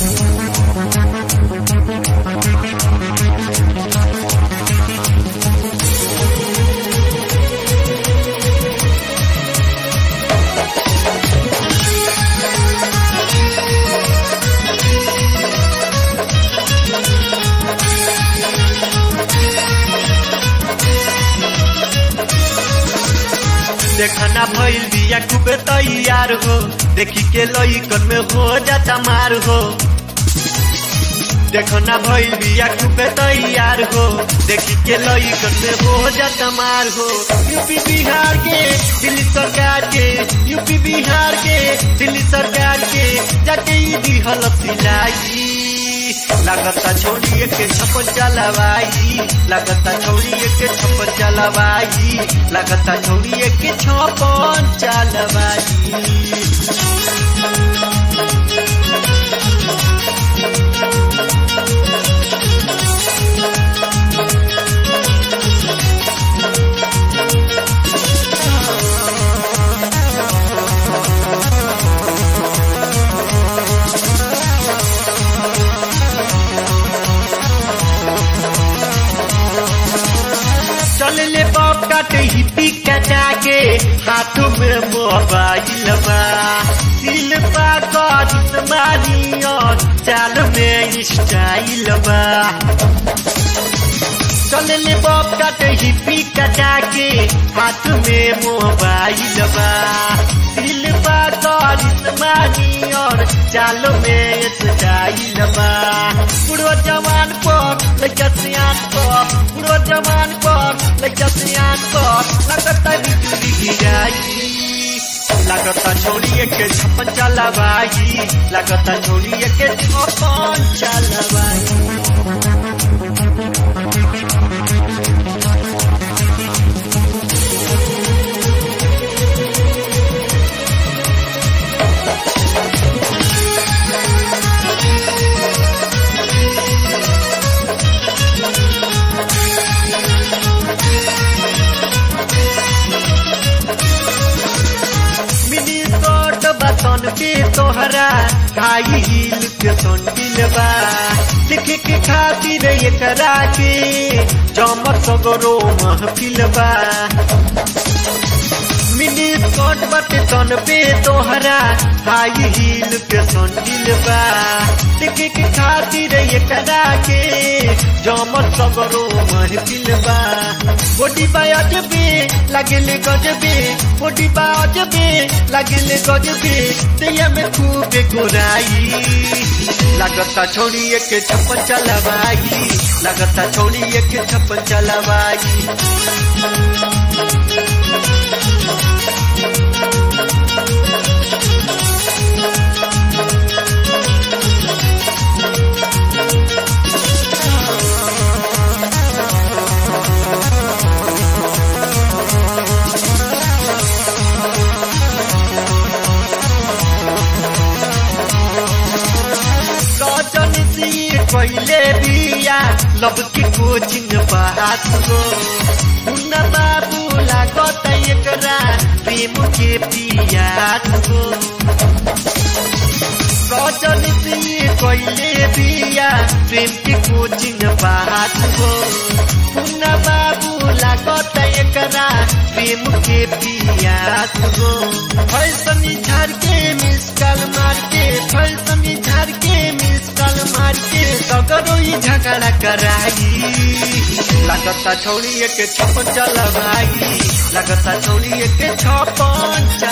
देखना भइल बिया खूबे तैयार हो देखी के लइकन में हो जाता मार हो देखना भइल बिया खूबे तैयार हो देखी के लइकन में हो जाता मार हो यूपी बिहार के दिल्ली सरकार के यूपी बिहार के दिल्ली सरकार के जाके ई दिहल सिलाई लागता छोड़िए के छप्पन चलवाई लागता छोड़िए के छप्पन चलवाई लागता छोड़िए के छप्पन चलवाई चल ले बाप काटे हिप्पी कटा के हाथों में मोबाइल बा दिल बा करिस मारी और चाल में स्टाइल बा चल ले बाप काटे हिप्पी कटा के हाथ में मोबाइल बा दिल बा करिस मारी और चाल में स्टाइल बा बुढ़ो जवान पर लइका सियान पर बुढ़ो जवान पर लइका सियान पर लगता बिजली गिराई लगता छोड़िए के छप्पन चलवाई लगता छोड़िए के छप्पन चलवाई मिनी स्कर्ट बतन के तोहरा काई हिल के संडिल बा देखे के खातिर एकरा के चमक सगरो महफिल बा मिनी स्कर्ट बटे तन पे तोहरा हाई हिल के संडिल बा देखे के खातिर एकरा के जमल सगरो महफिल बा बॉडी बा अजबे लगले गजबे बॉडी बा अजबे लगले गजबे दैया में खूब गोराई लगता छोड़िए के छप्पन चलवाई लगता छोड़िए के छप्पन चलवाई सजन सी पहले बिया लब की कोचिंग बात हो मुन्ना बाबू लागत एकरा प्रेम के पियात हो सजन सी पहले बिया प्रेम की कोचिंग बात हो मुन्ना बाबू लागत एकरा प्रेम के पियात हो फैसनी झाड़ के मिस कल मार के फैसनी झाड़ के मिस कल मार के सगरो ही झगड़ा कराई लगता छोड़िए के छप्पन चलवाई लगता छोड़िए के छप्पन